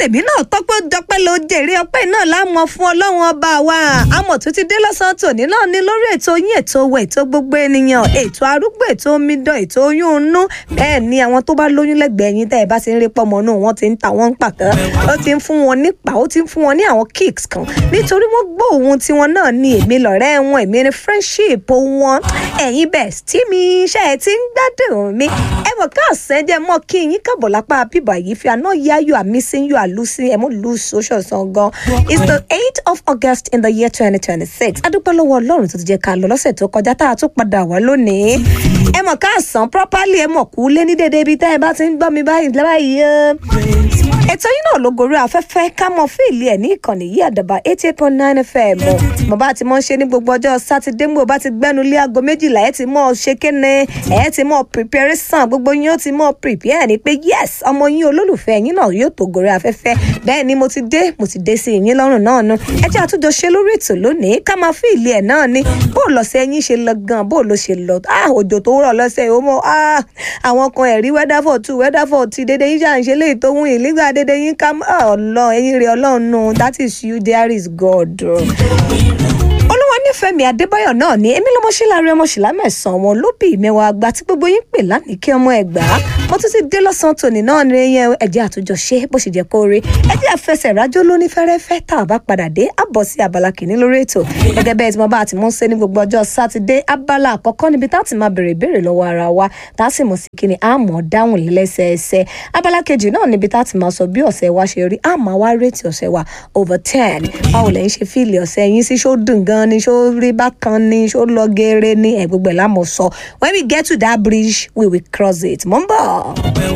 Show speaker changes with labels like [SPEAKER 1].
[SPEAKER 1] tèmi náà tọ́pẹ́ dọpẹ́ ló jèrè ọpẹ́ náà lámọ fún ọlọ́run ọba wa àmọ̀ tó ti dé lọ́sàn-án tòní náà ní lórí ètò yín ètò owó ètò gbogbo ènìyàn ètò arúgbó ètò omidan ètò oyún inú bẹ́ẹ̀ ni àwọn tó bá lóyún lẹ́gbẹ̀ẹ́ yín tẹ́ ẹ bá ti ń rí pọ́mọ náà wọ́n ti ń ta wọ́n ń pàtẹ́ ó ti ń fún wọn nípa ó ti ń fún wọn ní àwọn kicks kan nítorí wọ́n gbọ́ ohun tiwọn náà ní èmi lọ̀rẹ́ wọn èmi ní friendship wọn ẹ̀yin bẹ́ẹ̀ tí mi iṣẹ́ ẹ ti ń gbádùn mi ẹ mọ̀ káàsán jẹ́ mọ́ kí yín kábọ̀ lápá bíbọ̀ yìí fi àná yá you are missing you are losing ẹ mọ̀ lose social sàn gan it's the eight of august in the year twenty twenty six adúpẹ́ lọ́wọ́ ọlọ́run tó ti jẹ́ ká lọ lọ́sẹ̀ tó kọjá tá a tún padà wá lónìí ẹ mọ̀ káàsán properly ẹ mọ̀ kú lé ní dédé ibi tá ẹ bá ti ń gbọ́ mi báyìí báyìí ètò yìí náà ló gorí afẹ́fẹ́ ká mọ fíìlì ẹ̀ ní ìkànnì yìí àdàbà eighty eight point nine fm mo bá ti mọ ṣe ní gbogbo ọjọ́ sátidé mo bá ti gbẹ́nu lé aago méjìlá ẹ̀ ti mọ̀ ṣe kéne ẹ̀ ti mọ̀ preparation gbogbo yín ó ti mọ̀ prepare ni pé yes ọmọ yín olólùfẹ́ yín náà yóò tó gorí afẹ́fẹ́ bẹ́ẹ̀ ni mo ti dé mo ti dé sí yín lọ́rùn náà nu ẹ jẹ́ àtúnjọ ṣe lórí ètò lónìí ká máa fíìlì ẹ̀ náà ni bó lọ́sẹ̀ yín ṣe lọ gan bó ló ṣe lọ ah òjò tó rọ̀ lọ́sẹ̀ yìí ó mọ̀ ah àwọn kan ẹ̀rí weather for two weather for three dédé yín ṣà ń ṣe léyìí tó wún yìí nígbà dédé yín ká ọlọ ẹyin rẹ ọlọ́run nù that is you there is God. olúwa nífẹ̀mí adébáyọ̀ náà ni èmi lọ́mọṣẹ́lárí ọmọṣẹ́lá mẹ́sàn-án wọn ló bí ìmẹ́wàá àgbà tí gbogbo yín pè lánìí kí ọmọ ẹ̀gbá mo tún ti dé lọ́sàn-án tòní náà ní ẹyẹ ẹ̀jẹ̀ àtúnjọ ṣe bó ṣe jẹ́ kó rí ẹ̀jẹ̀ àfẹsẹ̀ rájọ́ lóní fẹ́rẹ́fẹ́ tá a bá padà dé àbọ̀ sí abala kìíní lórí ètò gẹ́gẹ́ bẹ́ẹ̀ tí mo bá ti mú ṣe ní gbogbo ọjọ́ sátidé abala àkọ́kọ́ níbi tá a ti máa bèrè ìbéèrè lọ́wọ́ ara wa tá a sì mọ̀ sí kíni àmọ́ dáhùn lẹ́sẹẹsẹ abala kejì náà níbi tá a ti máa sọ bí ọ̀sẹ̀ wa ṣe rí àmọ́ wá rétí ọ̀sẹ̀ wa over ten báwo lẹ́yìn ṣe fíìlì ọ̀sẹ̀ yín sí ṣó dùn gan ni ṣó rí bákan ni ṣó lọ geere ni ẹ̀ gbogbo ẹ̀ lámọ̀ sọ when we get to that bridge we will cross it mọ́ ń bọ̀.